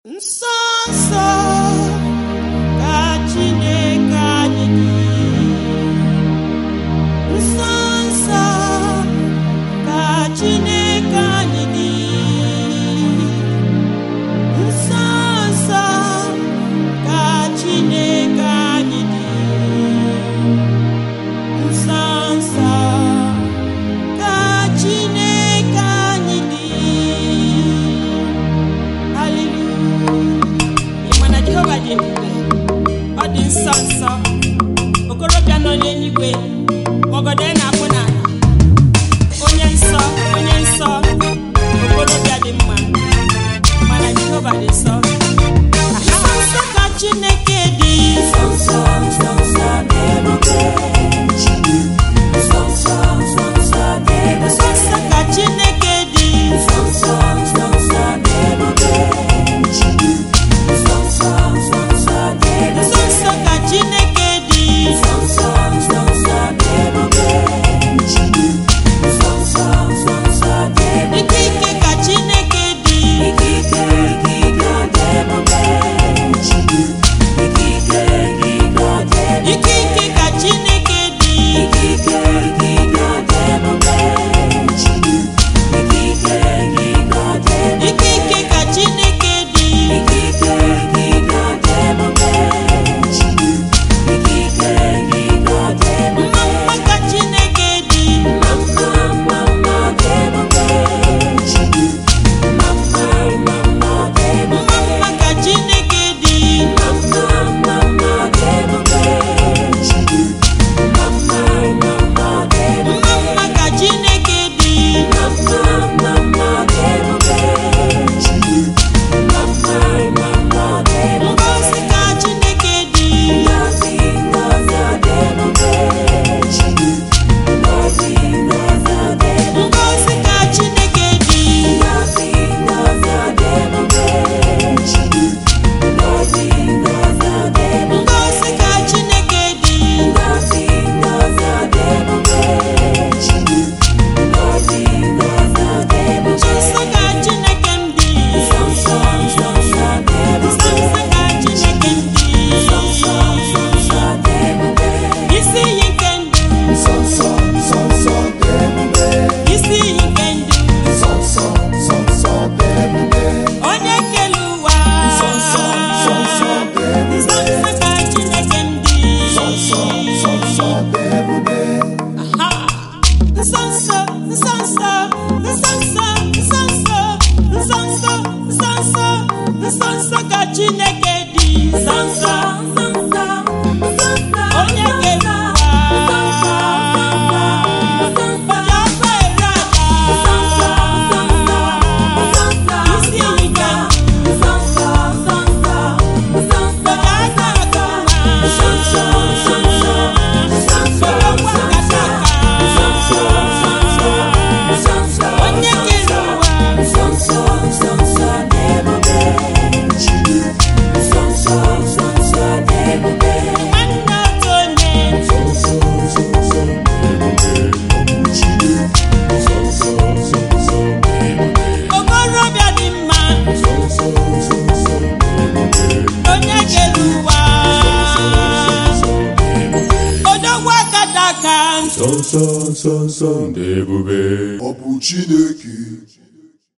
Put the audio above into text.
nsọ nsọ ka Chineke anyị dị nsọ nsọ ka Chineke anyị dị nsọ nsọ ka Chineke anyị dị nsọ nsọ ka Chineke anyị dị Hallelujah. Ị ma na Jehova dị ebube ọ dị nsọ nsọ okorobịa nọ n'eluigwe ọgọdọ na-akpụ n'ala onye nsọ onye nsọ okorobịa dị mma mana Jehova dị nsọ nsọ nsọ ka Chineke dị nsọ nsọ nsọ nsọ dị ebube nsọ nsọ nsọ nsọ dị ebube nsọ nsọ ka Chineke dị nsọ nsọ nsọ nsọ dị ebube nsọ nsọ nsọ nsọ dị ebube nsọ nsọ ka Chineke dị nsọ nsọ nsọ nsọ dị ebube nsọ nsọ nsọ nsọ dị ebube ike ike ka Chineke dị ike ike ike ike dị ebube ike ike ike ike dị ebube ike ike ka Chineke dị ike ike ike ike dị ebube ike ike ike ike dị ebube ike ike ka Chineke dị ike ike ike ike dị ebube ike ike ike ike dị ebube mma mma ka Chineke dị mma mma mma mma dị ebube mma mma mma mma dị ebube mma mma ka Chineke dị mma mma mma mma dị ebube mma mma mma mma dị ebube mma mma ka Chineke dị mma mma mma mma dị ebube mma mma mma mma dị ebube ngozi ka Chineke dị ngozi ngozi dị ebube ngozi ngozi dị ebube ngozi ka Chineke dị ngozi ngozi dị ebube ngozi ngozi dị ebube ngozi ka Chineke dị ngozi ngozi dị ebube ngozi ngozi dị ebube nsọ ka Chineke m dị nsọ nsọ nsọ nsọ dị ebube nsọ nsọ ka Chineke m dị nsọ nsọ nsọ nsọ dị ebube isi iyi nke ndụ Nsọ nsọ nsọ nsọ dị ebube. isi iyi nke ndụ Nsọ nsọ nsọ nsọ dị ebube. onye kere ụwa Nsọ nsọ nsọ nsọ dị nsọ ebube. nsọ ka Chineke m dị Nsọ nsọ nsọ nsọ dị ebube. Ha! nsọ nsọ nsọ nsọ nsọ nsọ nsọ nsọ nsọ nsọ nsọ nsọ nsọ nsọ ka Chineke dị nsọ nsọ nsọ nsọ nsọ nsọ onye kere ụwa onye ọkụ ere aja isi iyi ka onye aka aka onye kere ụwa nwanne otu onye okorobịa dị mma onye kere ụwa odogwu akata aka Nsọ nsọ nsọ nsọ dị ebube. Ọ bụ Chineke